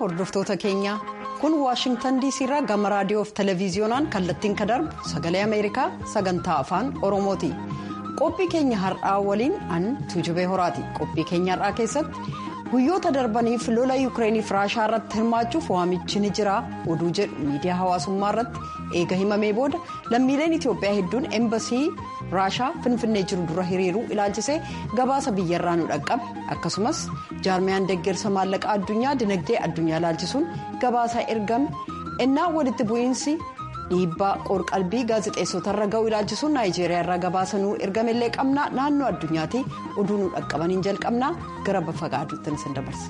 hordoftoota keenya kun waashingtan diisii irraa gama raadiyoo fi televiziyoonaan kallattiin kan darbu sagalee ameerikaa sagantaa afaan oromooti qophii keenya har'aa waliin an tuujubee horaati qophii keenya har'aa keessatti guyyoota darbaniif lola yuukireeniif raashaa irratti hirmaachuuf waamichi ni jira oduu jedhu miidiyaa hawaasummaa irratti eega himamee booda lammiileen itiyoophiyaa hedduun eembasii raashaa finfinnee jiru dura hiriiruu ilaalchisee gabaasa biyyarraa nu dhaqqabe akkasumas jaarmiyaan deeggarsa maallaqa addunyaa dinagdee addunyaa ilaalchisuun gabaasa ergame ennaa walitti bu'iinsi dhiibbaa qorqalbii gaazexeessotarra ga'u ilaalchisuun naayijeeriyaa irraa gabaasa nu ergamellee qabna naannoo addunyaatti oduu nu dhaqqabaniin jalqabna gara bafa gaaduutti isin dabarsa.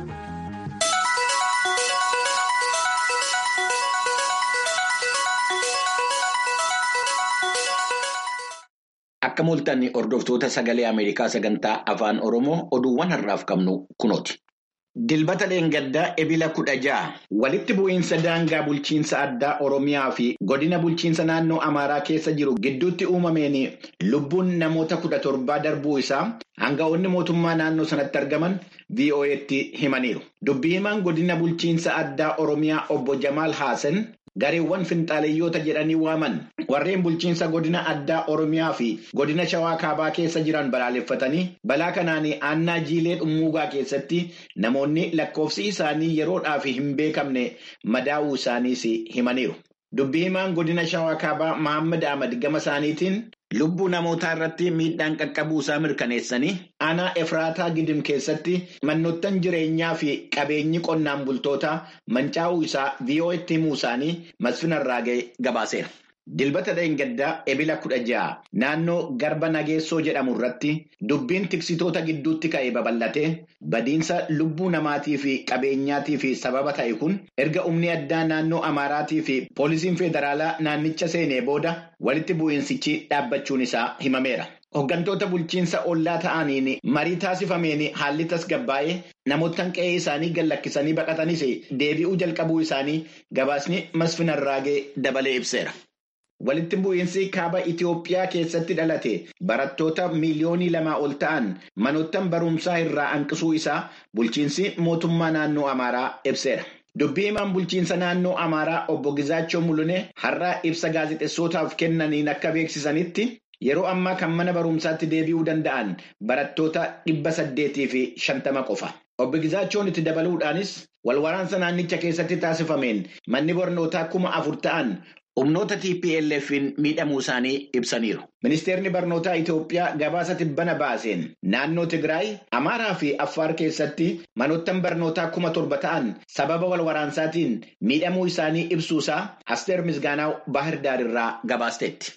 Akka mul'atan hordoftoota sagalee Ameerikaa sagantaa afaan Oromoo oduuwwan har'aaf qabnu kunooti. Dilbata Leengaddaa Ebila kudha ja'a walitti bu'iinsa daangaa bulchiinsa addaa Oromiyaa fi godina bulchiinsa naannoo Amaaraa keessa jiru gidduutti uumameen lubbuun namoota kudha torbaa darbuu isaa hanga'oonni mootummaa naannoo sanatti argaman VOA'tti himaniiru. Dubbii himaan godina bulchiinsa addaa Oromiyaa obbo Jamaal Haasan. Gareewwan finxaaleyyoota jedhanii waaman warreen bulchiinsa godina addaa Oromiyaa fi godina Shawaa Kaabaa keessa jiran balaaleffatanii balaa kanaan aannaa jiilee dhummuugaa keessatti namoonni lakkoofsi isaanii yeroodhaaf hin beekamne madaa'uu isaaniis himaniiru. Dubbii himaan godina Shawaa Kaabaa Mahammad Ahmad gama isaaniitiin lubbuu namootaa irratti miidhaan qaqqabuu isaa mirkaneessanii aanaa Efraataa Gidim keessatti manoottan jireenyaa fi qabeenyi qonnaan bultootaa mancaa'uu isaa VOA'tti himuu isaanii masfinarraa ga'e gabaaseera. Dilbata Leengaddaa ebila kudha ja'a naannoo garba nageessoo jedhamu irratti dubbiin tiksitoota gidduutti ka'e babal'atee badiinsa lubbuu namaatii fi qabeenyaatii fi sababa ta'e kun erga humni addaa naannoo Amaaraatii fi poolisiin federaalaa naannicha seenee booda walitti bu'iinsichi dhaabbachuun isaa himameera. Hooggantoota bulchiinsa ollaa ta'aniin marii taasifameen haalli tasgabbaa'ee namoota qe'ee isaanii gallakkisanii baqatanis deebi'uu jalqabuu isaanii gabaasni masfinarraa ga'e dabalee ibseera. Walitti bu'iinsi kaaba Itiyoophiyaa keessatti dhalate barattoota miiliyoonii lamaa ol ta'an manoottan barumsaa irraa hanqisuu isaa bulchiinsi mootummaa naannoo Amaaraa ibseera. Dubbii himaan bulchiinsa naannoo Amaaraa obbo Gizaachoo Mulunee har'aa ibsa gaazexessootaaf kennaniin akka beeksisanitti yeroo ammaa kan mana barumsaatti deebi'uu danda'an barattoota dhibba saddeetii fi shantama qofa. Obbo Gizaachoon itti dabaluudhaanis walwaraansa naannicha keessatti taasifameen manni barnootaa kuma afur ta'an. Humnoota TPLF'n miidhamuu isaanii ibsaniiru. Ministeerri barnootaa Itiyoophiyaa gabaasa tibbana baaseen naannoo Tigraay, Amaaraa fi Affaar keessatti manoottan barnootaa kuma torba ta'an sababa wal waraansaatiin miidhamuu isaanii ibsuusaa Asteer Misgaanaa Baahirdaar irraa gabaasteetti.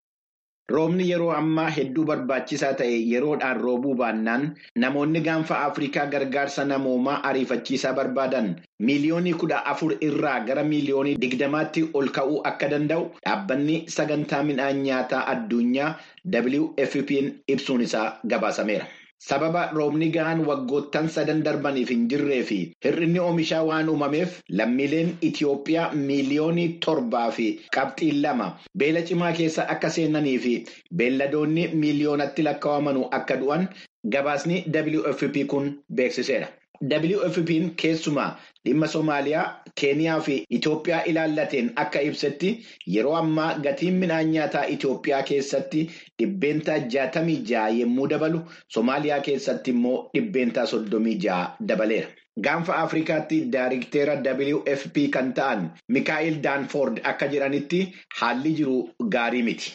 Roobni yeroo ammaa hedduu barbaachisaa ta'e yeroodhaan roobuu baannaan namoonni gaanfa Afrikaa gargaarsa namoomaa ariifachiisaa barbaadan miiliyoonii kudha afur irraa gara miiliyoonii digdamaatti ol ka'uu akka danda'u dhaabbanni sagantaa midhaan nyaataa addunyaa WFP'n ibsuun isaa gabaasameera. Sababa roobni gahaan waggoottan sadan darbaniif hin jirree fi hir'inni oomishaa waan uumameef lammiileen Itiyoophiyaa miiliyoonii torbaa fi qabxiin lama beela cimaa keessa akka seenanii fi beelladoonni miiliyoonatti lakkaa'aman akka du'an gabaasni WFP kun beeksiseera. WFP'n keessumaa dhimma Somaaliyaa, Keeniyaa fi Itoophiyaa ilaallateen akka ibsetti yeroo ammaa gatiin midhaan nyaataa Itoophiyaa keessatti dhibbeentaa jaatamii ja'a yommuu dabalu Somaaliyaa keessatti immoo dhibbeentaa soddomii ja'a dabaleera. Gaanfa Afrikaatti daayirikteera WFP kan ta'an Mikaa'el Daanford akka jedhanitti haalli jiru gaarii miti.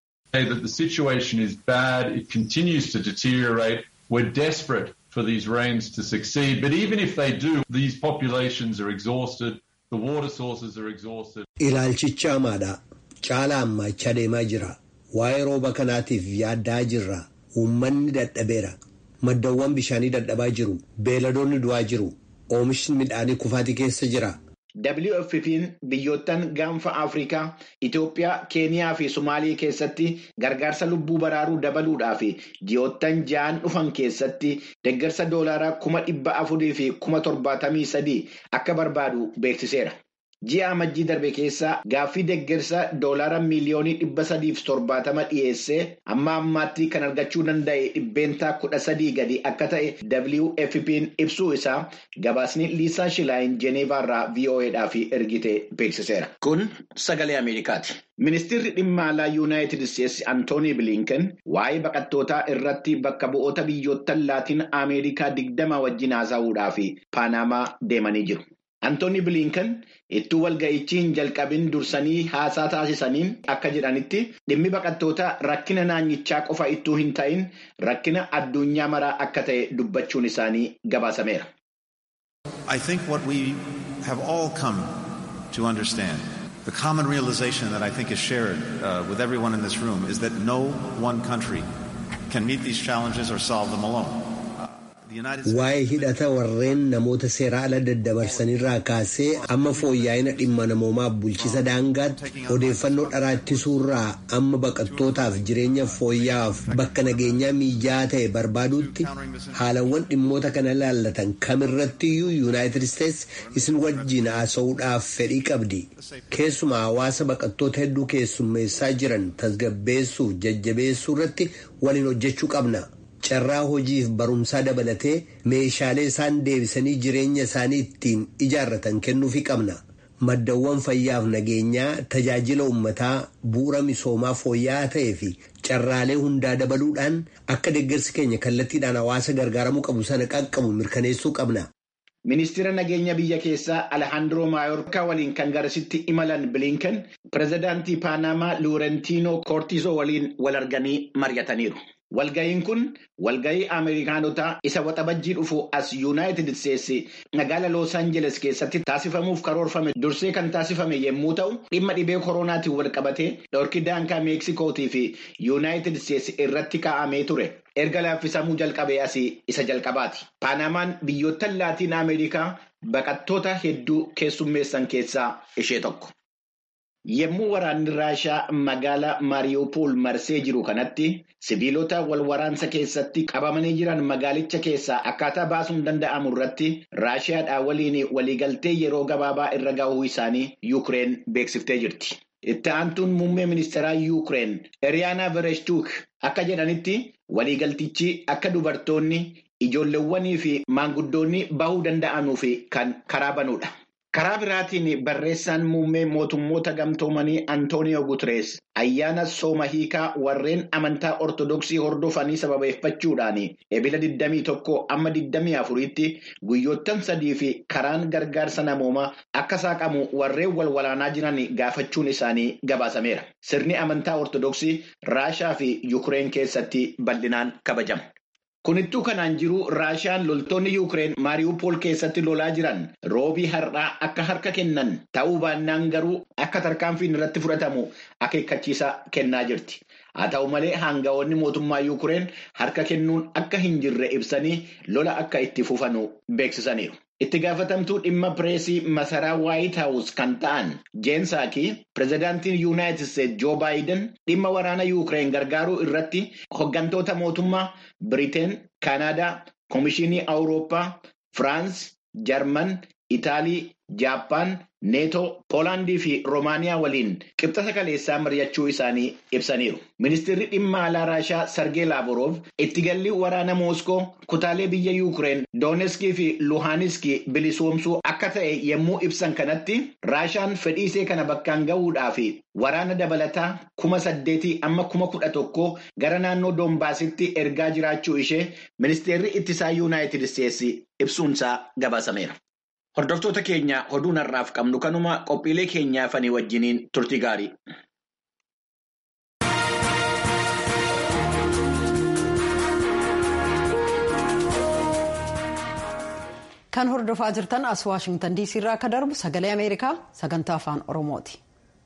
for these rains to succeed. But even if they do, these populations are exhausted, the water sources are exhausted. Ilaalchicha hamaadha. Caala ammachaa deemaa jira. Waa'ee rooba kanaatiif yaaddaa jirra. Uummanni dadhabeera. Maddawwan bishaanii dadhabaa jiru. Beeladoonni du'aa jiru. Oomishni midhaanii kufaatii keessa jira. WFP'n biyyoottan gaanfa Afrikaa, Itoophiyaa, Keeniyaa fi Somaalii keessatti gargaarsa lubbuu baraaruu dabaluudhaaf ji'oottan ja'an dhufan keessatti deeggarsa doolaaraa kuma dhibba afurii fi kuma torbaatamii sadii akka barbaadu beeksiseera. ji'a amajjii darbe keessa gaaffii deeggarsa doolaara miiliyoonii dhibba sadiif torbaatama dhiyeessee amma ammaatti kan argachuu danda'e dhibbeentaa kudha sadii gadi akka ta'e WFP'n ibsuu isaa gabaasni Liisaa Shilaayin Jeneevaarraa VOAdhaaf ergite beeksiseera. Kun sagalee Ameerikaati. Ministeerri dhimma alaa Yuunaayitid Isteetsi Antoonii Bilinken waa'ee baqattootaa irratti bakka bu'oota biyyoottan laatiin Ameerikaa digdama wajjin haasa'uudhaaf Paanamaa deemanii jiru. Antoonii Bilinken ittuu walga'ichi hin jalqabin dursanii haasaa taasisaniin akka jedhanitti dhimmi baqattootaa rakkina naannichaa qofa ittuu hin ta'in rakkina addunyaa maraa akka ta'e dubbachuun isaanii gabaasameera. I think what we have all come to understand, the common realization that I think is shared uh, with everyone in this room, is that no one country can meet these challenges or solve them alone. Waa'ee hidhata warreen namoota seera ala daddabarsanirraa kaasee amma fooyya'ina dhimma namoomaaf bulchisa daangaatti odeeffannoo dharaa ittisuurraa amma baqattootaaf jireenya fooyya'aaf bakka nageenyaa mijaa'aa ta'e barbaaduutti haalawwan dhimmoota kana ilaallatan kamirrattiyyuu yuunaayitid isteetsi isin wajjin haasa'uudhaaf fedhii qabdi keessumaa hawaasa baqattoota hedduu keessummeessaa jiran tasgabbeessuuf jajjabeessuu irratti waliin hojjechuu qabna. carraa hojiif barumsaa dabalatee meeshaalee isaan deebisanii jireenya isaanii ittiin ijaarratan kennuufii qabna maddawwan fayyaaf nageenyaa tajaajila uummataa bu'uura misoomaa fooyya'aa ta'ee fi carraalee hundaa dabaluudhaan akka deeggarsi keenya kallattiidhaan hawaasa gargaaramuu qabu sana qaqqabu mirkaneessuu qabna. Ministeera nageenya biyya keessaa Alejandro Maayorkaa waliin kan garasitti imalan Bilinken pirezidaantii Paanamaa Luurentiinoo Koortisoo waliin wal arganii mari'ataniiru. Walga'iin kun walga'ii Ameerikaanotaa isa waxabajjii dhufu as Yuunaayitid Isteetsi magaala Loos Aanjeles keessatti taasifamuuf karoorfame dursee kan taasifame yommuu ta'u dhimma dhibee koronaatiin wal qabatee dhorki daangaa Meeksikootii fi Yuunaayitid Isteetsi irratti kaa'amee ture. Erga laaffisamuu jalqabee asii isa jalqabaati. Paanamaan biyyoottan laatiin Ameerikaa baqattoota hedduu keessummeessan keessaa ishee tokko. Yemmuu waraanni Raashaa magaalaa Maariyoopol marsee jiru kanatti sibiilota wal waraansa keessatti qabamanii jiran magaalicha keessaa akkaataa baasuun danda'amu irratti Raashiyaadhaa waliin waliigaltee yeroo gabaabaa irra gahuu isaanii Yuukireen beeksiftee jirti. Itti aantuun muummee ministeeraa Yuukireen Eriyaanaa Vereshtuuk akka jedhanitti waliigaltichi akka dubartoonni ijoolleewwanii fi maanguddoonni bahuu danda'anuuf kan karaa banudha. Karaa biraatiin barreessaan muummee mootummoota gamtoomanii Antooniyoo Guterees ayyaana sooma hiikaa warreen amantaa ortodoksii hordofanii sababeeffachuudhaan ebila 21 amma 24tti guyyoottan sadii fi karaan gargaarsa namoomaa akka saaqamu warreen wal walaanaa jiran gaafachuun isaanii gabaasameera. Sirni amantaa ortodoksii Raashaa fi Yuukireen keessatti bal'inaan kabajama. Kunittuu kanaan jiru Raashiyaan loltoonni Yuukireen Maariyoopol keessatti lolaa jiran roobii har'aa akka harka kennan ta'uu baannaan garuu akka tarkaanfiin irratti fudhatamu akeekkachiisa kennaa jirti. Haa ta'u malee hanga'oonni mootummaa Yuukireen harka kennuun akka hin jirre ibsanii lola akka itti fufanu beeksisaniiru. Itti gaafatamtuu dhimma pireesii masaraa Waayit Haawus kan ta'an Jeensaakii pirezidaantiin Yuunaayitid Isteetsi Joo Baayiden dhimma waraana Yuukireen gargaaruu irratti hooggantoota mootummaa Biriteen, Kaanaadaa, Komishinii Awurooppaa, Firaans, Jarman, Itaalii, Jaappaan, Neetoo, Poolaandii fi Roomaaniyaa waliin qibxata kaleessaa mari'achuu isaanii ibsaniiru. Ministeerri dhimma alaa Raashaa Sargee Laavrov itti galli waraana Mooskoo kutaalee biyya Yuukireen Dooneskii fi Luhaaniskii bilisoomsuu akka ta'e yommuu ibsan kanatti Raashaan fedhiisee kana bakkaan gahuudhaaf waraana dabalataa kuma saddeetii amma kuma kudha tokko gara naannoo Doombaasitti ergaa jiraachuu ishee ministeerri ittisaa Yuunaayitid Isteetsi ibsuunsaa gabaasameera. Hordoftoota keenya oduun har'aaf qabnu kanuma qophiilee keenyaafanii wajjiniin turtii gaarii. Kan hordofaa jirtan as Waashingtan DC irraa akka darbu sagalee Ameerikaa sagantaa afaan Oromooti.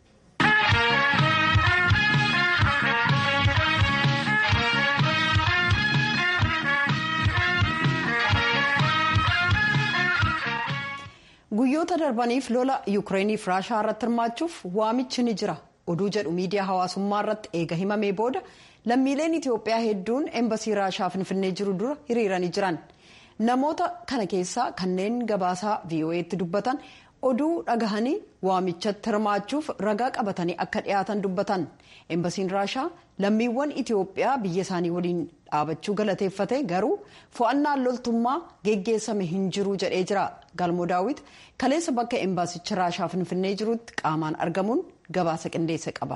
Guyyoota darbaniif lola Yukireeniif Raashaa irratti hirmaachuuf waamichi ni jira. Oduu jedhu miidiyaa hawaasummaa irratti eega himamee booda lammiileen Itoophiyaa hedduun embasii Raashaa Finfinnee jiru dura hiriiranii jiran. Namoota kana keessaa kanneen gabaasaa VOA'tti dubbatan oduu dhagahanii waamichatti hirmaachuuf ragaa qabatanii akka dhiyaatan dubbatan eembasiin raashaa lammiiwwan itiyoophiyaa biyya isaanii waliin dhaabachuu galateeffate garuu fo'annaan loltummaa geggeessame hin jiru jedhee jira galmoo daawit kaleessa bakka eembaasicha raashaa finfinnee jirutti qaamaan argamuun gabaasa qindeesse qaba.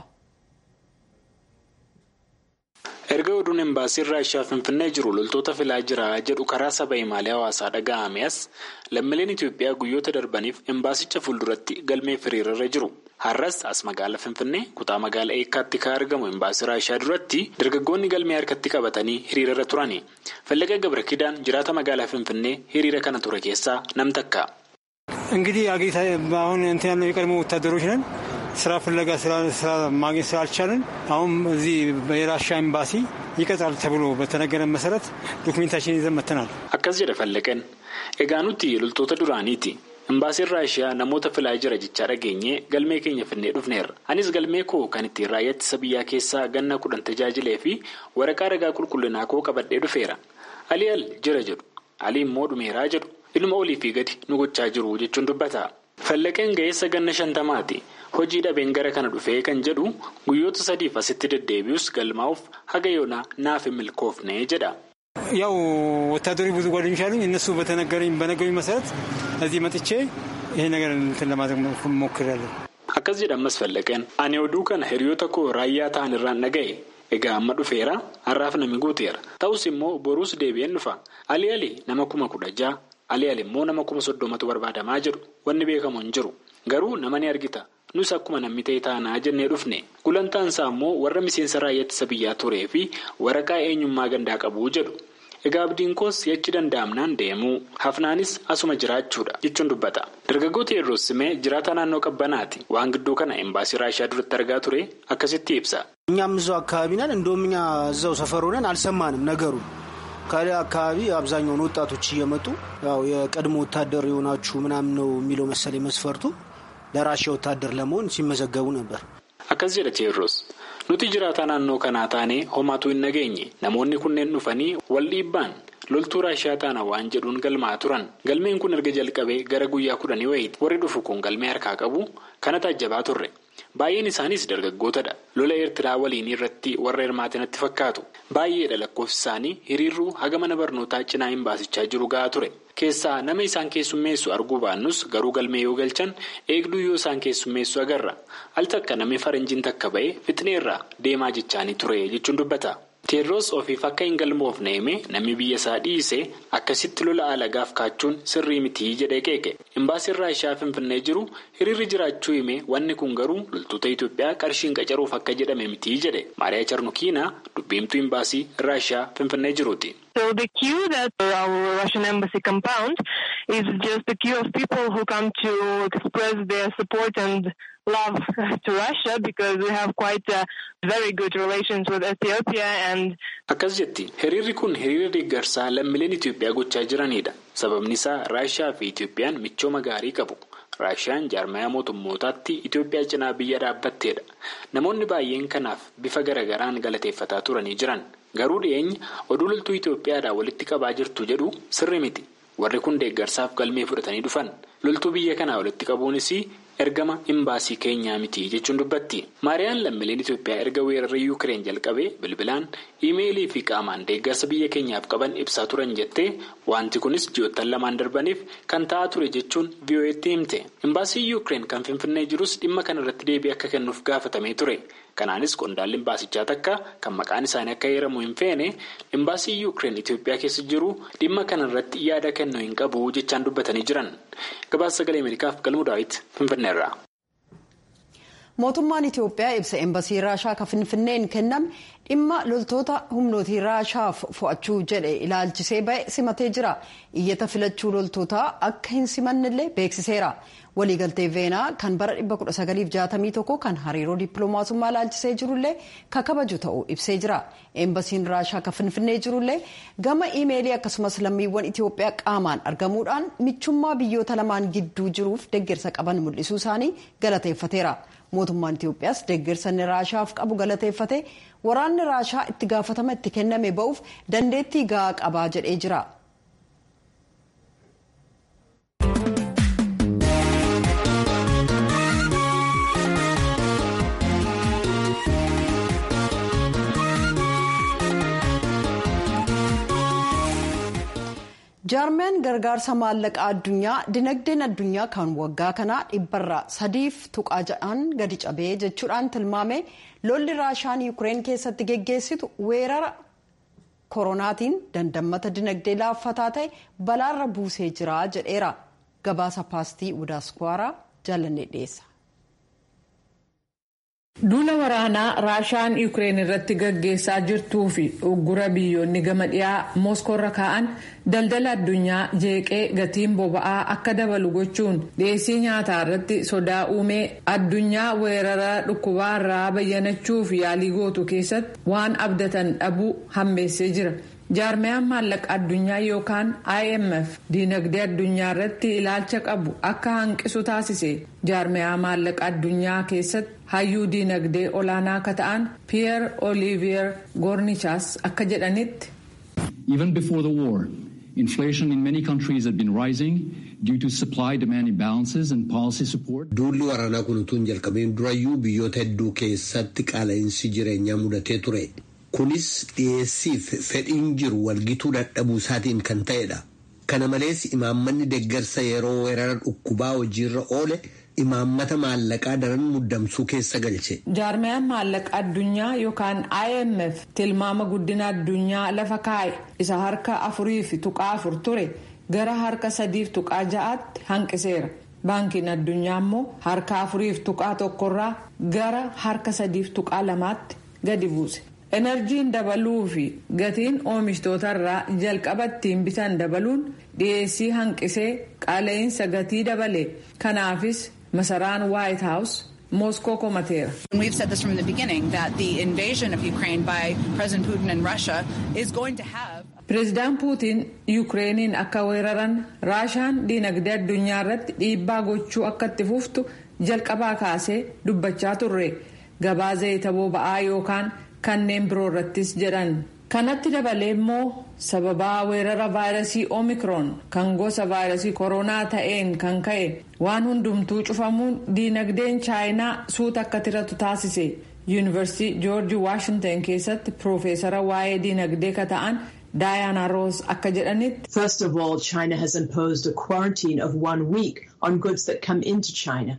erga oduun embaasiin raashaa finfinnee jiru loltoota filaa jira jedhu karaa saba himaalee hawaasaa dhaga'ame as lammiileen itiyoophiyaa guyyoota darbaniif embaasicha fuulduratti galmee hiriirarra jiru har'as as magaala finfinnee kutaa magaala eekkaatti kan argamu embaasii raashaa duratti dargaggoonni galmee harkatti qabatanii hiriirarra turani fallaqa gabra kidaan jiraata magaalaa finfinnee hiriira kana ture keessaa nam takka. እንግዲህ አጌታ አሁን እንትን ያለው የቀድሞ ወታደሮች ነን ስራ ፍለጋ ስራ ማግኘት ስላልቻለን አሁን እዚህ የራሻ ኤምባሲ ይቀጥራል ተብሎ በተነገረን መሰረት ዶክሜንታችን ይዘን መጥተናል። akkas jedha fallaqeen egaa nuti loltoota duraaniiti embaasiin raashiyaa namoota filaa jira jechaa dhageenye galmee keenya finnee dhufneerra anis galmee koo kan ittiin raayyaa ittisa biyyaa keessaa ganna kudhan tajaajilee fi waraqaa ragaa qulqullinaa koo qabadhee dhufeera alii al jira jedhu alii immoo dhumeeraa jedhu ilma olii fi gadi nu gochaa jiru jechuun dubbata. Fallaqeen ga'eessa ganna shantamaati hojii dhabeen gara kana dhufee kan jedhu guyyoota sadiif asitti deddeebi'us galmaa'uuf haga yoonaa naaf hin milkoofne jedha. ያው ወታደሮች ብዙ ጓደኞች አሉኝ እነሱ በተነገረኝ በነገሩኝ መሰረት እዚህ መጥቼ ይሄ ነገር እንትን ለማድረግ ሞክሬያለሁ። akkas jedha ammas fallaqeen ani oduu kana hiriyoota koo raayyaa ta'an irraan dhaga'e egaa amma dhufeera har'aaf nami guuteera ta'us immoo boruus deebi'een dhufa alii alii nama kuma kudha ja'a alii alii immoo nama kuma soddomatu barbaadamaa jedhu wanni beekamu hin jiru garuu nama ni argita nus akkuma namni ta'e taanaa jennee dhufne gulantaan isaa immoo warra miseensa raayyaa ittisa biyyaa turee fi waraqaa eenyummaa gandaa qabuu jedhu egaa abdiin koos yachi danda'amnaan deemuu hafnaanis asuma jiraachuudha jechuun dubbata dargaggoota yeroo simee jiraata naannoo qabbanaati waan gidduu kana embaasii raashiyaa duratti argaa ture akkasitti ibsa. እኛም እዛው አካባቢ ነን እንደውም እኛ እዛው ሰፈር ሆነን አልሰማንም ነገሩ ከዚያ አካባቢ አብዛኛውን ወጣቶች እየመጡ ያው የቀድሞ ወታደር የሆናችሁ ምናምን ነው የሚለው መሰለኝ መስፈርቱ ለራሽያ ወታደር ለመሆን ሲመዘገቡ ነበር። akkas jedha teerroos nuti jiraataa naannoo kanaa taanee homaatu hin nageenye namoonni kunneen dhufanii wal dhiibbaan loltuu raashiyaa taana waan jedhuun galmaa turan galmeen kun erga jalqabee gara guyyaa kudhanii wayiiti warri dhufu kun galmee harkaa qabu kana taajjabaa turre baay'een isaaniis dargaggootadha lola eertiraa waliin irratti warra hirmaatinatti fakkaatu baay'eedha lakkoofsi isaanii hiriirruu haga mana barnootaa cinaa hin baasichaa jiru ga'aa ture keessaa nama isaan keessummeessu arguu baannus garuu galmee yoo galchan eegduu yoo isaan keessummeessu agarra al takka namni faranjiin takka ba'ee fixneerraa deemaa jechaanii ture jechuun dubbata. teerroos ofiif akka hin galmoofne hime namni biyya isaa dhiise akkasitti lola alagaaf kaachuun sirrii mitii jedhee qeeqe imbaasiin raashiyaa finfinnee jiru hiriirri jiraachuu hime wanni kun garuu loltoota itoophiyaa qarshiin qacaruuf akka jedhame mitii jedhe maariyaa charnukiina dubbiimtuu imbaasii raashiyaa finfinnee jiruuti. So the queue that our Russian embassy compound is just a queue of people who come to express their support and love to Russia because we have quite uh, very good relations with Ethiopia and. Akkas jetti hiriirri kun hiriira deeggarsaa lammiileen Itoophiyaa gochaa jiranidha. Sababni isaa Raashiyaa fi Itoophiyaan michooma gaarii qabu. Raashiyaan jaarmaya mootummootaatti Itoophiyaa cinaa biyya dhaabbatteedha. Namoonni baay'een kanaaf bifa garagaraan galateeffataa turanii jiran. Garuu dhiyeenya oduu loltuu Itoophiyaadhaan walitti qabaa jirtu jedhu sirri miti. Warri kun deeggarsaaf galmee fudhatanii dhufan. Loltuu biyya kanaa walitti qabuunis ergama imbaasii keenyaa miti jechuun dubbatti. Maariyaan lammiileen Itoophiyaa erga weerarri Yuukireen jalqabee bilbilaan iimeelii fi qaamaan deeggarsa biyya keenyaaf qaban ibsaa turan jettee wanti kunis ji'oottan lamaan darbaniif kan ta'aa ture jechuun VOA'tti himte. Imbaasii Yuukireen kan Finfinnee jirus dhimma kanarratti deebii akka kennuuf gaafatamee ture. Kanaanis qondaalli imbaasichaa takka kan maqaan isaanii akka heeramu hin feene imbaasii Yuukireen Itoophiyaa keessa jiru dhimma kanarratti yaada kennuu hin qabu jechaan dubbatanii jiran. Gabaasa sagalee Ameerikaaf galmuu daawwiti Finfinneerraa. Mootummaan Itoophiyaa ibsa embasii Raashaa kan Finfinneen kenname dhimma loltoota humnootii Raashaaf fo'achuu jedhe ilaalchisee ba'e simatee jira. Iyyata filachuu loltootaa akka hin simannellee beeksiseera. Waliigaltee Veenaa kan bara 1961 kan hariiroo dippiloomaasummaa ilaalchisee jirullee kan kabaju ta'uu ibsee jira. Embasiin Raashaa kan Finfinnee jirullee gama iimeelii akkasumas lammiiwwan Itoophiyaa qaamaan argamuudhaan michummaa biyyoota lamaan gidduu jiruuf deeggarsa qaban mul'isuu isaanii galateeffateera. mootummaan Itoophiyaas deeggarsa inni raashaaf qabu galateeffate waraanni raashaa itti gaafatama itti kenname ba'uuf dandeettii gahaa qabaa jedhee jira. jaarmeen gargaarsa maallaqaa addunyaa dinagdeen addunyaa kan waggaa kanaa dhibbarraa sadiif tuqaa ja'aan gadi cabee jechuudhaan tilmaame lolli raashaan yuukireen keessatti geggeessitu weerara koronaatiin dandammata dinagdee laaffataa ta'e balaarra buusee jira jedheera gabaasa paastii udaaskwaraa jaalannee dhiyeessa. Duula waraanaa Raashaan Yuukireen irratti gaggeessaa jirtuu fi uggura biyyoonni gama dhiyaa Mooskoorra kaa'an daldala addunyaa jeeqee gatiin boba'aa akka dabalu gochuun dhiyeessii nyaataa irratti sodaa uumee addunyaa weerara dhukkubaa irraa bayyanachuuf yaalii gootu keessatti waan abdatan dhabuu hammeessee jira. jaarmiyaan maallaqa addunyaa yookaan imf diinagdee addunyaa irratti ilaalcha qabu akka hanqisu taasise jaarmiyaa maallaqa addunyaa keessatti hayyuu diinagdee olaanaa akka ta'an piyeer oliiviyer goornichaas akka jedhanitti. even before the war inflation in many countries had been rising due to supply demand imbalances and policy support. duulli waraanaa kun utuu hin jalqabiin durayyuu biyyoota hedduu keessatti qaala'insi jireenyaa mudatee ture. kunis dhiyeessiif fedhiin jiru walgituu dadhabuu isaatiin kan ta'edha kana malees imaammanni deeggarsa yeroo weerara dhukkubaa hojiirra oole imaammata maallaqaa daran muddamsuu keessa galche. jaarmiyaan maallaqa addunyaa yookaan imf tilmaama guddina addunyaa lafa kaa'e isa harka afuriif tuqaa afur ture gara harka sadiif tuqaa ja'aatti hanqiseera baankiin addunyaa immoo harka afuriif tuqaa tokkorraa gara harka sadiif tuqaa lamaatti gadi buuse. enerjiin dabaluu fi gatiin oomishtootarraa jalqaba ittiin bitan dabaluun dhiyeessii hanqisee qaala'insa gatii dabale kanaafis masaraan waayit haawus mooskoo komateera. We've said this from the beginning that the invasion of Ukraine by President Putin and Russia is going to have. Pireezidaan Puutiin Yukireeniin akka weeraran Raashaan diinagdee addunyaa irratti dhiibbaa gochuu akka itti fuftu jalqabaa kaasee dubbachaa turre gabaa zayita boba'aa yookaan. kanneen biroo irrattis jedhan kanatti dabalee immoo sababaa weerara vaayirasii omikroon kan gosa vaayirasii koronaa ta'een kan ka'e waan hundumtuu cufamuun diinagdeen chaayinaa suuta akka tiratu taasise yuunivarsiitii joorji waashintan keessatti piroofeesara waa'ee diinagdee ka ta'an Diana Ross akka jedhanitti. First of all, China has imposed a quarantine of one week on goods that come into China.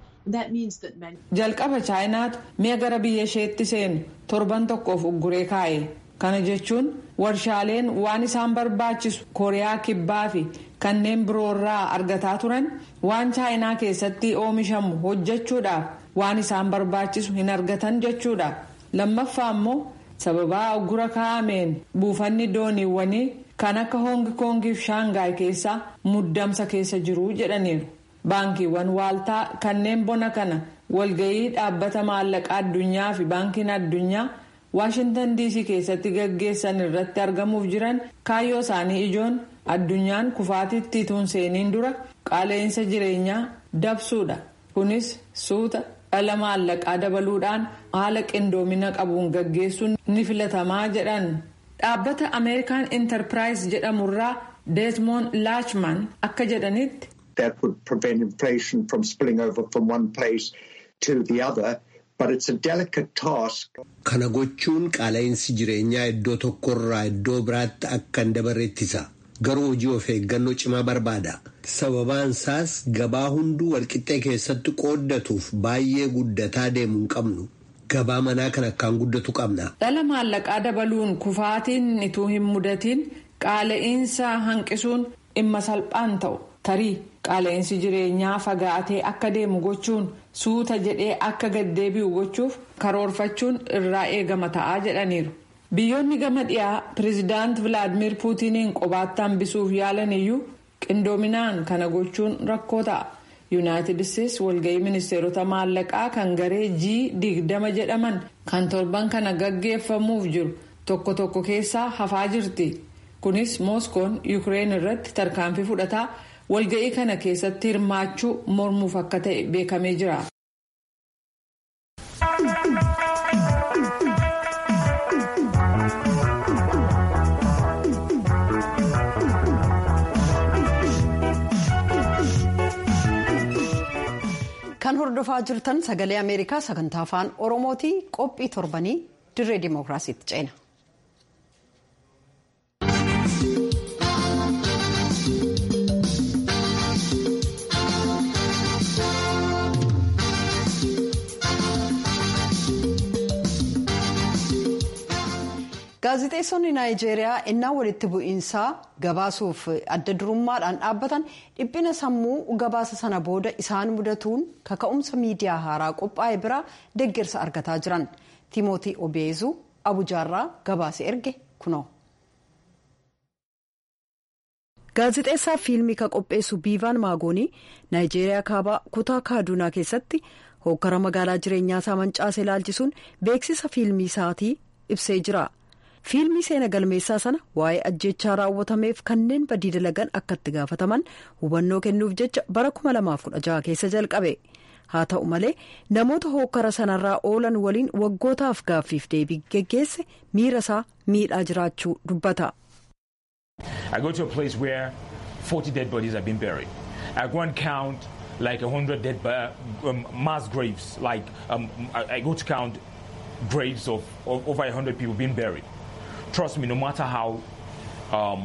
jalqaba chaayinaatu mi'a gara biyya isheetti seenu torban tokkoof ugguree kaa'e kana jechuun warshaaleen waan isaan barbaachisu kooriyaa kibbaa fi kanneen biroorraa argataa turan waan chaayinaa keessatti oomishamu hojjechuudhaaf waan isaan barbaachisu hin argatan jechuudha lammaffaa immoo sababaa uggura kaa'ameen buufanni dooniiwwanii kan akka hoongi koongiif shaangaay keessaa muddamsa keessa jiru jedhaniiru. baankiiwwan waaltaa kanneen bona kana walgayii dhaabbata maallaqaa addunyaa fi baankiin addunyaa waashintan diisii keessatti gaggeessan irratti argamuuf jiran kaayyoo isaanii ijoon addunyaan kufaatitti tuun seeniin dura qaala'insa jireenyaa dabsuudha kunis suuta dhala maallaqaa dabaluudhaan haala qindoomina qabuun gaggeessuun ni filatamaa jedhan dhaabbata ameerikaan intarpiraayis jedhamurraa deesmoon laachman akka jedhanitti. that would prevent inflation from spilling over from one place to the other. But it's a delicate task. Kana gochuun qaala'insi jireenyaa iddoo tokkorraa iddoo biraatti akka hin dabarre ittisa. Garuu hojii of eeggannoo cimaa barbaada. Sababaan isaas gabaa hunduu walqixxee keessatti qooddatuuf baay'ee guddataa deemuu hin qabnu. Gabaa manaa kan akkaan guddatu qabna. Dhala maallaqaa dabaluun kufaatiin ituu hin mudatiin qaala'insa hanqisuun dhimma salphaan ta'u tarii. qaala'insi jireenyaa fagaatee akka deemu gochuun suuta jedhee akka gaddeebi'u gochuuf karoorfachuun irraa eegama ta'aa jedhaniiru. biyyoonni gama dhiyaa pireezidaant vilaadimir puutiniin qobaatti hambisuuf yaalan iyyuu qindoominaan kana gochuun rakkoo ta'a. yuunaayitid isteetsi walga'ii ministeerota maallaqaa kan garee g digdama jedhaman kan torban kana gaggeeffamuuf jiru tokko tokko keessaa hafaa jirti. kunis mooskoon yuukireen irratti tarkaanfii fudhataa. walga'ii kana keessatti hirmaachuu mormuuf akka ta'e beekamee jira. kan hordofaa jirtan sagalee ameerikaa sagantaa afaan oromooti qophii torbanii dirree dimookiraasiitti ceena. gaazexeessonni naayijeeriyaa innaa walitti bu'iinsaa gabaasuuf adda durummaadhaan dhaabbatan dhiphina sammuu gabaasa sana booda isaan mudatuun kaka'umsa miidiyaa haaraa qophaa'e biraa deeggarsa argataa jiran tiimootii obeezuu abujaarraa gabaase erge kunoo. gaazexeessaa fiilmii ka qopheessu biivaan maagoonii naayijeeriyaa kaabaa kutaa kaadunaa keessatti hokkara magaalaa jireenyaa isaa mancaase ilaalchisuun beeksisa fiilmii isaatii ibsee jira. fiilmii seena galmeessaa sana waa'ee ajjechaa raawwatameef kanneen badii dalagan akka itti gaafataman hubannoo kennuuf jecha bara 2016 keessa jalqabe haa ta'u malee namoota hokkara sanarraa oolan waliin waggootaaf gaaffiif deebii geggeesse miira isaa miidhaa jiraachuu dubbata. I go to a place where 40 dead bodies have been buried. I go and count like 100 dead um, mass graves. Like um, I, I go to count graves of, of over 100 people being buried. Trust me, no matter how. Um,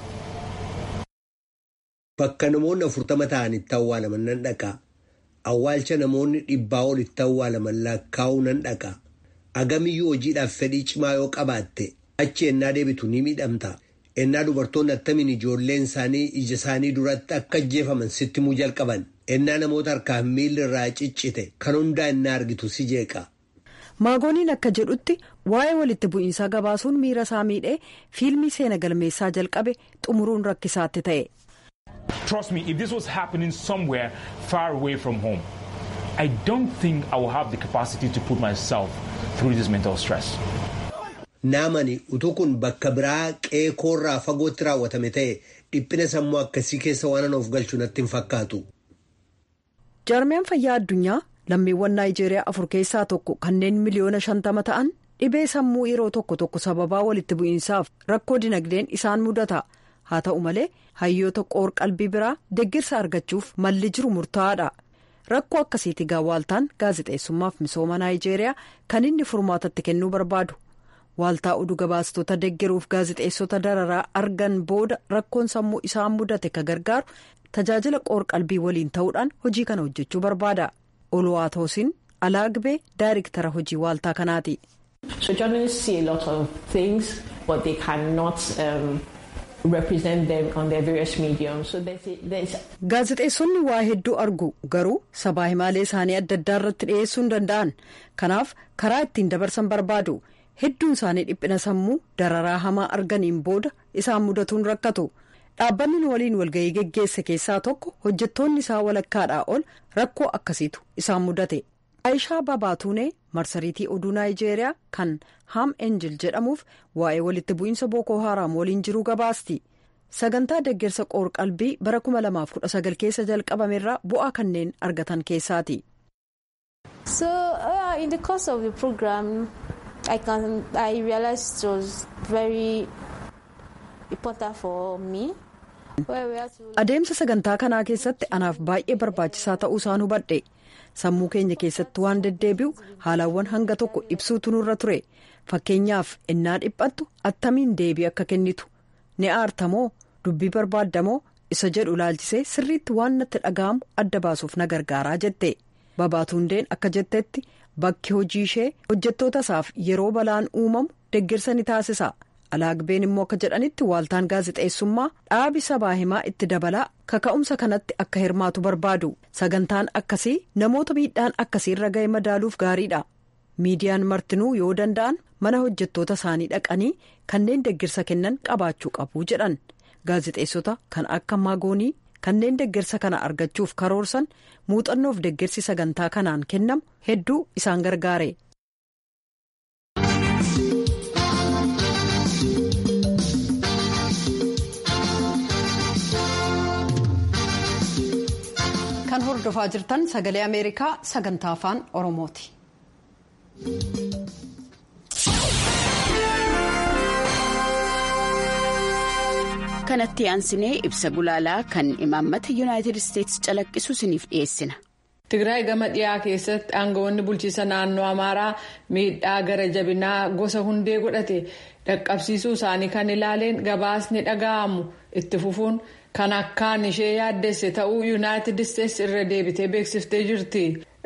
Bakka namoonni afurtama ta'an itti awwaalaman nan dhaqa. Awwaalcha namoonni dhibbaa ol itti awwaalaman lakkaa'uu nan dhaqa. Agamiyyuu hojiidhaaf fedhii cimaa yoo qabaatte achi ennaa deebitu ni miidhamta. Ennaa dubartoonni attamiin ijoolleen isaanii ija isaanii duratti akka ajjeefaman sitti muu jalqaban. Ennaa namoota harkaan miilli irraa ciccite kan hundaa ennaa argitu si jeeqa. maagooniin akka jedhutti waa'ee walitti bu'iinsaa gabaasuun miira isaa miidhee fiilmii seena galmeessaa jalqabe xumuruun rakkisaatti ta'e. Trust me, if this was happening somewhere far away from home, I don't think I will have the capacity to put myself through this mental stress. Naamani utuu kun bakka biraa qeekoorraa fagootti raawwatame ta'e dhiphina sammuu akkasii keessa waan of galchu natti hin fakkaatu. Jaarmiyaan fayyaa addunyaa lammiiwwan naayijeeriyaa afur keessaa tokko kanneen miliyoona shantama ta'an dhibee sammuu yeroo tokko tokko sababaa walitti bu'iinsaaf rakkoo dinagdeen isaan mudata haa ta'u malee hayyoota qoor qalbii biraa deeggarsa argachuuf malli jiru murtaa'aadha rakkoo akkasiiti gaawwaaltaan gaazexeessummaaf misooma naayijeeriyaa kan inni furmaatatti kennuu barbaadu waaltaa oduu gabaastota deeggaruuf gaazexeessota dararaa argan booda rakkoon sammuu isaan mudate ka gargaaru tajaajila qoor qalbii waliin ta'uudhaan hojii kana hojjechuu barbaada. Oluwaatoosin Alaagbee daayirektara hojii waaltaa kanaati. So journalists see a lot of things but they cannot um, represent them on their various mediums. So there's a, there's Gaazexeessonni waa hedduu argu garuu sabaa himaalee isaanii adda addaa irratti dhiyeessuu hin danda'an kanaaf karaa ittiin dabarsan barbaadu hedduun isaanii dhiphina sammuu dararaa hamaa arganiin booda isaan mudatuun rakkatu. dhaabbanni waliin walga'ii geggeesse keessaa tokko hojjettoonni isaa walakkaadhaa ol rakkoo akkasiitu isaan mudate aayishaa babaatuunee marsariitii oduu naayijeeriyaa kan haam enjil jedhamuuf waa'ee walitti bu'iinsa bookoo haaraam waliin jiruu gabaasti sagantaa deeggarsa qoor qalbii bara 2019 keessa jalqabamerraa bu'aa kanneen argatan keessaati. So uh, in the course of the program, I can I realized it was very important for me. Adeemsa sagantaa kanaa keessatti anaaf baay'ee barbaachisaa ta'uu isaan hubadhe sammuu keenya keessatti waan deddeebi'u haalawwan hanga tokko ibsuutu nurra ture fakkeenyaaf innaa dhiphattu attamiin deebii akka kennitu ni aartamoo dubbii barbaaddamoo isa jedhu ilaalchisee sirriitti waan natti dhaga'amu adda baasuuf na gargaaraa jette babaatuundeen akka jettetti bakki hojii ishee hojjettoota isaaf yeroo balaan uumamu deeggarsa ni taasisa. alaagbeen immoo akka jedhanitti waaltaan gaazexeessummaa dhaabi sabaa himaa itti dabalaa kaka'umsa kanatti akka hirmaatu barbaadu sagantaan akkasii namoota miidhaan akkasii irra ga'e madaaluuf gaariidha miidiyaan martinuu yoo danda'an mana hojjettoota isaanii dhaqanii kanneen deeggarsa kennan qabaachuu qabu jedhan gaazexeessota kan akka maagoonii kanneen deeggarsa kana argachuuf karoorsan muuxannoof deeggarsi sagantaa kanaan kennamu hedduu isaan gargaare. kan hordofaa jirtan sagalee ameerikaa sagantaa afaan oromooti. kanatti aansinee ibsa gulaalaa kan imaammata yuunaayitid isteetsi calaqqisu isiniif dhiyeessina. Tigraay gama dhiyaa keessatti aangawoonni bulchiisa naannoo Amaaraa miidhaa gara jabinaa gosa hundee godhate dhaqqabsiisuu isaanii kan ilaaleen gabaasni dhaga'amu itti fufuun kan akkaan ishee yaaddesse ta'uu yuunaayitid isteetsi irra deebitee beeksiftee jirti.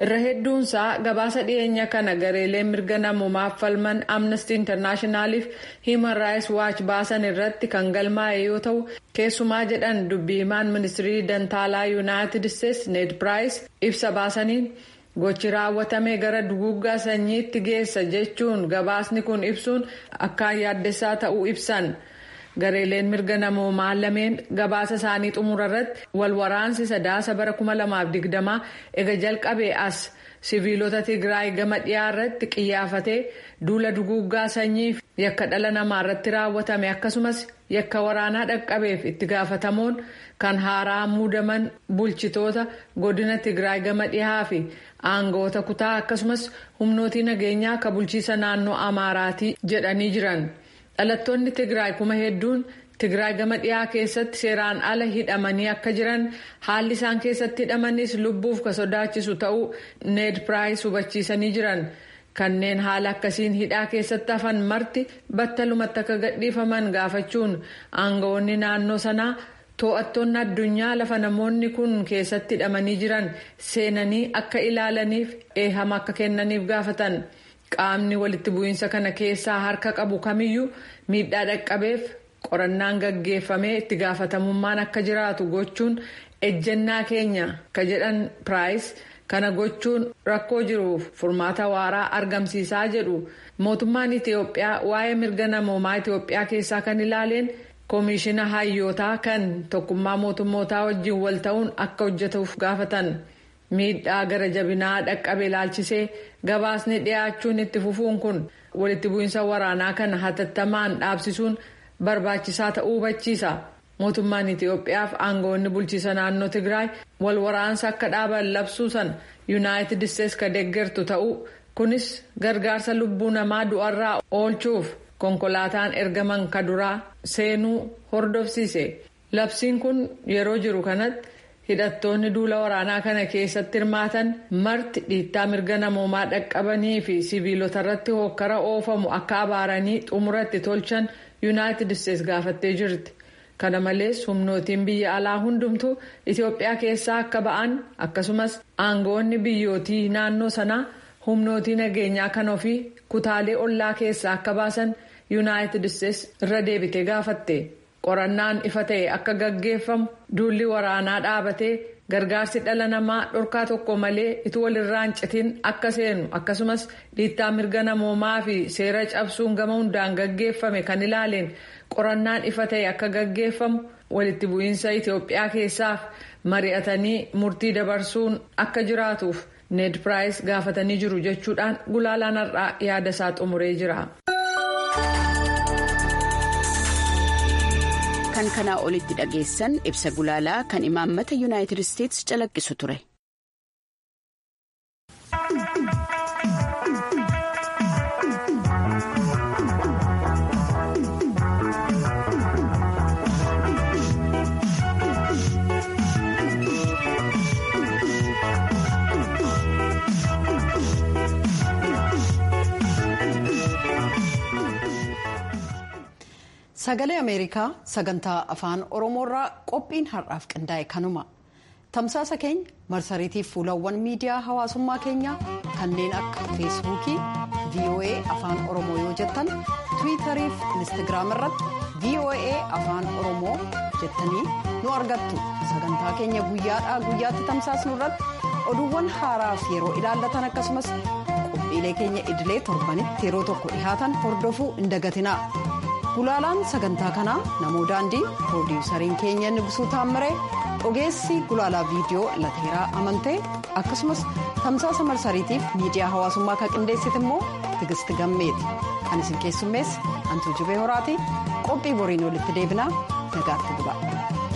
irra hedduunsaa gabaasa dhiyeenya kana gareelee mirga namoomaaf falman amnesty internaashinaaliif himan raayis waachi baasan irratti kan galmaa'e yoo ta'u keessumaa jedhan dubbii himaan ministirii dantaalaa yuunaayitid isteetsi need piraayis ibsa baasaniin gochi raawwatame gara duguuggaa sanyiitti geessa jechuun gabaasni kun ibsuun akkaan yaaddessaa ta'uu ibsan. gareeleen mirga namoomaa lameen gabaasa isaanii xumura irratti walwaraansi sadaasa bara 2020 ega jalqabee as siviilota tigraay gama dhiyaa irratti qiyyaafatee duula duguuggaa sanyii yakka dhala namaa irratti raawwatame akkasumas yakka waraanaa dhaqqabeef itti gaafatamuun kan haaraa muudaman bulchitoota godina tigraay gama dhihaa fi aangoota kutaa akkasumas humnootii nageenyaa akka bulchiisa naannoo amaaraatii jedhanii jiran. dhalattoonni tigraay kuma hedduun tigraay gama dhiyaa keessatti seeraan ala hidhamanii akka jiran haalli isaan keessatti hidhamanis lubbuuf ka sodaachisu ta'uu need piraayis hubachiisanii jiran kanneen haala akkasiin hidhaa keessatti hafan marti battalumatti akka gadhiifaman gaafachuun aangawoonni naannoo sanaa to'attoonni addunyaa lafa namoonni kun keessatti hidhamanii jiran seenanii akka ilaalaniif eehama akka kennaniif gaafatan. qaamni walitti bu'iinsa kana keessaa harka qabu kamiyyuu miidhaa dhaqqabeef qorannaan gaggeeffamee itti gaafatamummaan akka jiraatu gochuun ejjennaa keenya ka jedhan piraayis kana gochuun rakkoo jiruuf furmaata waaraa argamsiisaa jedhu mootummaan itiyoophiyaa waa'ee mirga namoomaa itiyoophiyaa keessaa kan ilaaleen koomishina hayyootaa kan tokkummaa mootummootaa wajjin wal ta'uun akka hojjetuuf gaafatan. miidhaa gara jabinaa dhaqqabe ilaalchisee gabaasni dhiyaachuun itti fufuun kun walitti bu'iinsa waraanaa kana hatattamaan dhaabsisuun barbaachisaa ta'uu hubachiisa mootummaan itiyoophiyaaf aangoonni bulchiisa naannoo tigraay wal waraansa akka dhaaban labsuusan yuunaayitid isteetsi ka deeggartu ta'uu kunis gargaarsa lubbuu namaa du'arraa oolchuuf konkolaataan ergaman ka duraa seenuu hordofsiise labsiin kun yeroo jiru kanatti. hidhattoonni duula waraanaa kana keessatti hirmaatan marti dhiittaa mirga namoomaa dhaqqabanii fi siviilota irratti hokkara oofamu akka abaaranii xumuratti tolchan yuunaayitid isteetsi gaafattee jirti kana malees humnootiin biyya alaa hundumtuu itiyoophiyaa keessaa akka ba'an akkasumas aangoonni biyyootii naannoo sanaa humnootii nageenyaa kan ofii kutaalee ollaa keessaa akka baasan yuunaayitid isteetsi irra deebitee gaafatte. qorannaan ifa ta'e akka gaggeeffamu duulli waraanaa dhaabatee gargaarsi dhala namaa dhorkaa tokko malee itti walirraa hin citin akka seenu akkasumas dhiittaa mirga namoomaa fi seera cabsuun gama hundaan gaggeeffame kan ilaaleen qorannaan ifa ta'e akka gaggeeffamu walitti bu'iinsa itiyoophiyaa keessaaf mari'atanii murtii dabarsuun akka jiraatuuf need piraayis gaafatanii jiru jechuudhaan gulaalaan har'aa yaada isaa xumuree jira. kan kanaa olitti dhageessan ibsa gulaalaa kan imaammata yuunaayitid isteetsi calaqqisu ture. Sagalee Ameerikaa sagantaa afaan Oromoorraa qophiin har'aaf qindaa'e kanuma. Tamsaasa keenya marsariitiif fuulawwan miidiyaa hawaasummaa keenyaa kanneen akka feesbuukii VOA afaan Oromoo yoo jettan tiwiitarii fi inistigraam irratti VOA afaan Oromoo jettanii nu argattu. Sagantaa keenya guyyaadhaa guyyaatti tamsaasnu irratti oduuwwan haaraaf yeroo ilaallatan akkasumas qophiilee keenya idilee torbanitti yeroo tokko dhihaatan hordofuu hin dagatinaa. Gulaalaan sagantaa kanaa namoo daandii piroodiwusariin keenya Nibsuu Taammiree ogeessi gulaalaa viidiyoo lateeraa amantee akkasumas tamsaasa marsariitiif miidiyaa hawaasummaa kan qindeessite immoo tigisti gammeeti kan isin keessummeessi antuu jibee horaati qophii boriin walitti deebinaa nagaatti bula.